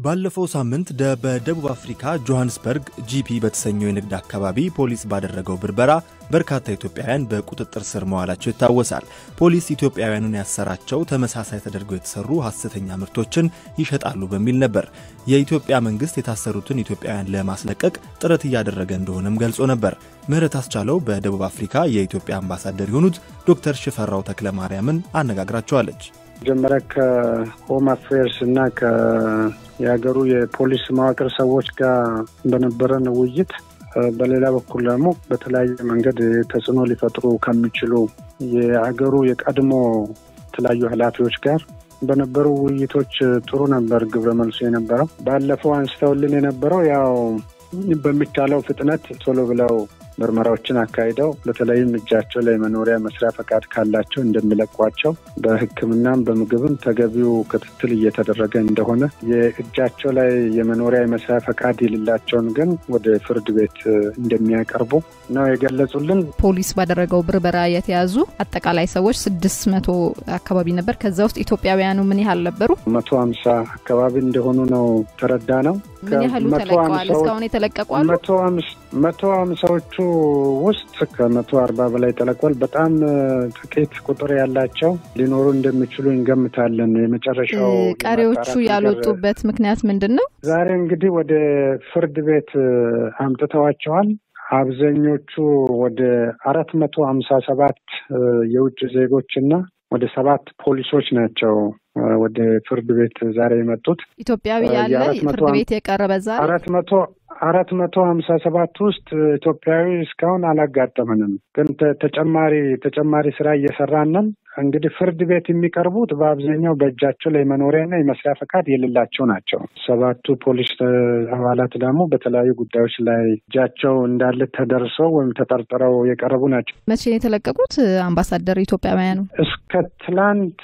ባለፈው ሳምንት በደቡብ አፍሪካ ጆሃንስበርግ ጂፒ በተሰኘው የንግድ አካባቢ ፖሊስ ባደረገው ብርበራ በርካታ ኢትዮጵያውያን በቁጥጥር ስር መዋላቸው ይታወሳል። ፖሊስ ኢትዮጵያውያኑን ያሰራቸው ተመሳሳይ ተደርገው የተሰሩ ሐሰተኛ ምርቶችን ይሸጣሉ በሚል ነበር። የኢትዮጵያ መንግስት የታሰሩትን ኢትዮጵያውያን ለማስለቀቅ ጥረት እያደረገ እንደሆነም ገልጾ ነበር። ምህረት አስቻለው በደቡብ አፍሪካ የኢትዮጵያ አምባሳደር የሆኑት ዶክተር ሽፈራው ተክለ ማርያምን አነጋግራቸዋለች። መጀመሪያ ከሆም አፌርስ እና የሀገሩ የፖሊስ መዋቅር ሰዎች ጋር በነበረን ውይይት በሌላ በኩል ደግሞ በተለያየ መንገድ ተጽዕኖ ሊፈጥሩ ከሚችሉ የሀገሩ የቀድሞ የተለያዩ ኃላፊዎች ጋር በነበሩ ውይይቶች ጥሩ ነበር ግብረ መልሱ የነበረው። ባለፈው አንስተውልን የነበረው ያው በሚቻለው ፍጥነት ቶሎ ብለው ምርመራዎችን አካሂደው በተለይም እጃቸው ላይ መኖሪያ መስሪያ ፈቃድ ካላቸው እንደሚለቋቸው በሕክምናም በምግብም ተገቢው ክትትል እየተደረገ እንደሆነ የእጃቸው ላይ የመኖሪያ የመስሪያ ፈቃድ የሌላቸውን ግን ወደ ፍርድ ቤት እንደሚያቀርቡ ነው የገለጹልን። ፖሊስ ባደረገው ብርበራ የተያዙ አጠቃላይ ሰዎች ስድስት መቶ አካባቢ ነበር። ከዛ ውስጥ ኢትዮጵያውያኑ ምን ያህል ነበሩ? መቶ ሀምሳ አካባቢ እንደሆኑ ነው ተረዳ ነው። ምን ያህሉ ተለቀዋል? እስካሁን የተለቀቁ አሉ? መቶ ሀምሳዎቹ ውስጥ ከመቶ አርባ በላይ ተለቋል። በጣም ጥቂት ቁጥር ያላቸው ሊኖሩ እንደሚችሉ እንገምታለን። የመጨረሻው ቀሪዎቹ ያልወጡበት ምክንያት ምንድን ነው? ዛሬ እንግዲህ ወደ ፍርድ ቤት አምጥተዋቸዋል። አብዛኞቹ ወደ አራት መቶ ሀምሳ ሰባት የውጭ ዜጎች እና ወደ ሰባት ፖሊሶች ናቸው ወደ ፍርድ ቤት ዛሬ የመጡት። ኢትዮጵያዊ ያለ ፍርድ ቤት የቀረበ ዛሬ አራት መቶ አራት መቶ ሀምሳ ሰባት ውስጥ ኢትዮጵያዊ እስካሁን አላጋጠመንም፣ ግን ተጨማሪ ተጨማሪ ስራ እየሰራንን እንግዲህ ፍርድ ቤት የሚቀርቡት በአብዛኛው በእጃቸው ላይ መኖሪያና የመስሪያ ፈቃድ የሌላቸው ናቸው። ሰባቱ ፖሊስ አባላት ደግሞ በተለያዩ ጉዳዮች ላይ እጃቸው እንዳለ ተደርሰው ወይም ተጠርጥረው የቀረቡ ናቸው። መቼ ነው የተለቀቁት አምባሳደር? ኢትዮጵያውያኑ እስከ ትላንት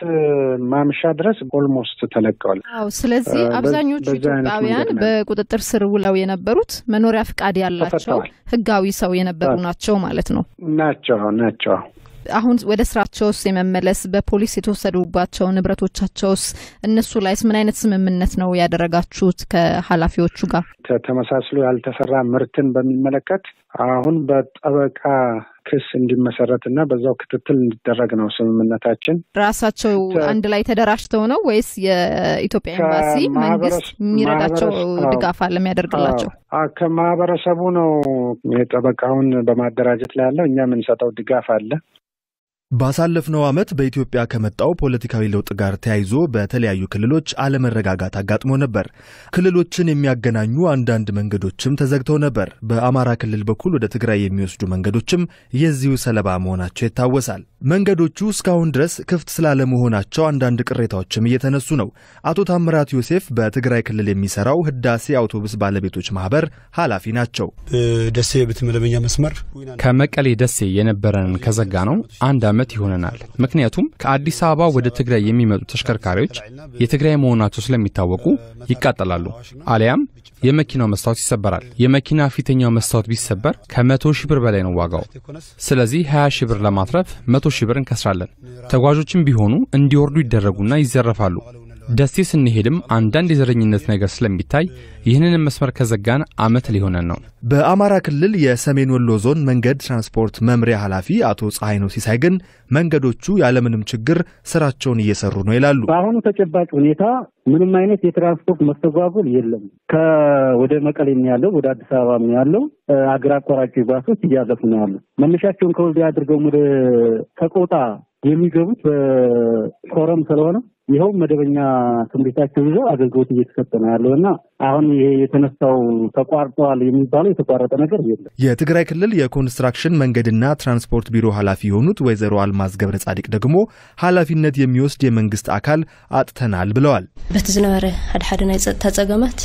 ማምሻ ድረስ ኦልሞስት ተለቀዋል። አዎ። ስለዚህ አብዛኞቹ ኢትዮጵያውያን በቁጥጥር ስር ውለው የነበሩት መኖሪያ ፈቃድ ያላቸው ህጋዊ ሰው የነበሩ ናቸው ማለት ነው። ናቸው ናቸው አሁን ወደ ስራቸውስ የመመለስ በፖሊስ የተወሰዱባቸው ንብረቶቻቸውስ እነሱ ላይስ ምን አይነት ስምምነት ነው ያደረጋችሁት ከኃላፊዎቹ ጋር? ተመሳስሎ ያልተሰራ ምርትን በሚመለከት አሁን በጠበቃ ክስ እንዲመሰረት እና በዛው ክትትል እንዲደረግ ነው ስምምነታችን። ራሳቸው አንድ ላይ ተደራጅተው ነው ወይስ የኢትዮጵያ ኤምባሲ መንግስት የሚረዳቸው ድጋፍ አለ የሚያደርግላቸው? ከማህበረሰቡ ነው የጠበቃውን በማደራጀት ላይ ያለው። እኛ የምንሰጠው ድጋፍ አለ። ባሳለፍነው ዓመት በኢትዮጵያ ከመጣው ፖለቲካዊ ለውጥ ጋር ተያይዞ በተለያዩ ክልሎች አለመረጋጋት አጋጥሞ ነበር። ክልሎችን የሚያገናኙ አንዳንድ መንገዶችም ተዘግተው ነበር። በአማራ ክልል በኩል ወደ ትግራይ የሚወስዱ መንገዶችም የዚሁ ሰለባ መሆናቸው ይታወሳል። መንገዶቹ እስካሁን ድረስ ክፍት ስላለመሆናቸው አንዳንድ ቅሬታዎችም እየተነሱ ነው። አቶ ታምራት ዮሴፍ በትግራይ ክልል የሚሰራው ህዳሴ አውቶቡስ ባለቤቶች ማህበር ኃላፊ ናቸው። ደሴ ብትመደበኛ መስመር ከመቀሌ ደሴ የነበረንን ከዘጋ ነው አንድ ዓመት ይሆነናል። ምክንያቱም ከአዲስ አበባ ወደ ትግራይ የሚመጡ ተሽከርካሪዎች የትግራይ መሆናቸው ስለሚታወቁ ይቃጠላሉ፣ አሊያም የመኪናው መስታወት ይሰበራል። የመኪና ፊተኛው መስታወት ቢሰበር ከመቶ ሺህ ብር በላይ ነው ዋጋው። ስለዚህ 20 ሺህ ብር ለማትረፍ መቶ ሺህ ብር እንከስራለን። ተጓዦችም ቢሆኑ እንዲወርዱ ይደረጉና ይዘረፋሉ። ደሴ ስንሄድም አንዳንድ የዘረኝነት ነገር ስለሚታይ ይህንን መስመር ከዘጋን ዓመት ሊሆነን ነው። በአማራ ክልል የሰሜን ወሎ ዞን መንገድ ትራንስፖርት መምሪያ ኃላፊ አቶ ፀሐይ ነው ሲሳይ ግን መንገዶቹ ያለምንም ችግር ስራቸውን እየሰሩ ነው ይላሉ። በአሁኑ ተጨባጭ ሁኔታ ምንም አይነት የትራንስፖርት መስተጓጎል የለም። ከወደ መቀሌ ያለው ወደ አዲስ አበባ ያለው አገር አቋራጭ ባሶች እያለፉ ነው ያለው። መነሻቸውን ከወልዲያ አድርገው ወደ ሰቆጣ የሚገቡት በኮረም ስለሆነ ይኸው መደበኛ ትምህርታቸው ይዘው አገልግሎት እየተሰጠ ነው ያለው እና አሁን ይሄ የተነሳው ተቋርጠዋል የሚባለው የተቋረጠ ነገር የለም። የትግራይ ክልል የኮንስትራክሽን መንገድና ትራንስፖርት ቢሮ ኃላፊ የሆኑት ወይዘሮ አልማዝ ገብረ ጻዲቅ ደግሞ ኃላፊነት የሚወስድ የመንግስት አካል አጥተናል ብለዋል። በቲ ዝነበረ ሓደ ሓደ ናይ ፀጥታ ፀገማት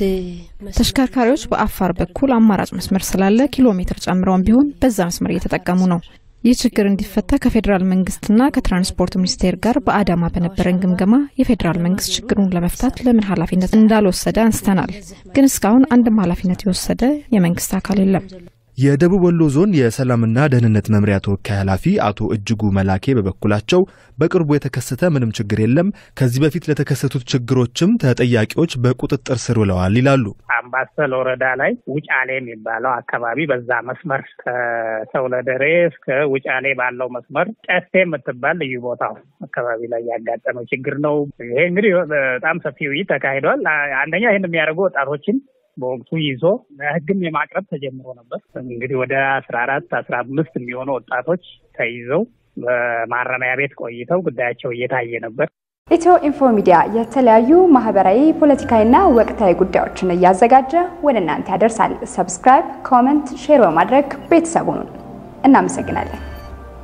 ተሽከርካሪዎች በአፋር በኩል አማራጭ መስመር ስላለ ኪሎ ሜትር ጨምረውን ቢሆን በዛ መስመር እየተጠቀሙ ነው። ይህ ችግር እንዲፈታ ከፌዴራል መንግስትና ከትራንስፖርት ሚኒስቴር ጋር በአዳማ በነበረን ግምገማ የፌዴራል መንግስት ችግሩን ለመፍታት ለምን ኃላፊነት እንዳልወሰደ አንስተናል። ግን እስካሁን አንድም ኃላፊነት የወሰደ የመንግስት አካል የለም። የደቡብ ወሎ ዞን የሰላምና ደህንነት መምሪያ ተወካይ ኃላፊ አቶ እጅጉ መላኬ በበኩላቸው በቅርቡ የተከሰተ ምንም ችግር የለም፣ ከዚህ በፊት ለተከሰቱት ችግሮችም ተጠያቂዎች በቁጥጥር ስር ውለዋል ይላሉ። አምባሰል ወረዳ ላይ ውጫሌ የሚባለው አካባቢ በዛ መስመር ከሰውለደሬ እስከ ውጫሌ ባለው መስመር ጨፌ የምትባል ልዩ ቦታው አካባቢ ላይ ያጋጠመው ችግር ነው። ይሄ እንግዲህ በጣም ሰፊ ውይይት ተካሂዷል። አንደኛ ይህን የሚያደርጉ ወጣቶችን በወቅቱ ይዞ ለሕግም የማቅረብ ተጀምሮ ነበር። እንግዲህ ወደ አስራ አራት አስራ አምስት የሚሆኑ ወጣቶች ተይዘው በማረሚያ ቤት ቆይተው ጉዳያቸው እየታየ ነበር። ኢትዮ ኢንፎ ሚዲያ የተለያዩ ማህበራዊ፣ ፖለቲካዊና ወቅታዊ ጉዳዮችን እያዘጋጀ ወደ እናንተ ያደርሳል። ሰብስክራይብ፣ ኮመንት፣ ሼር በማድረግ ቤተሰቡን እናመሰግናለን።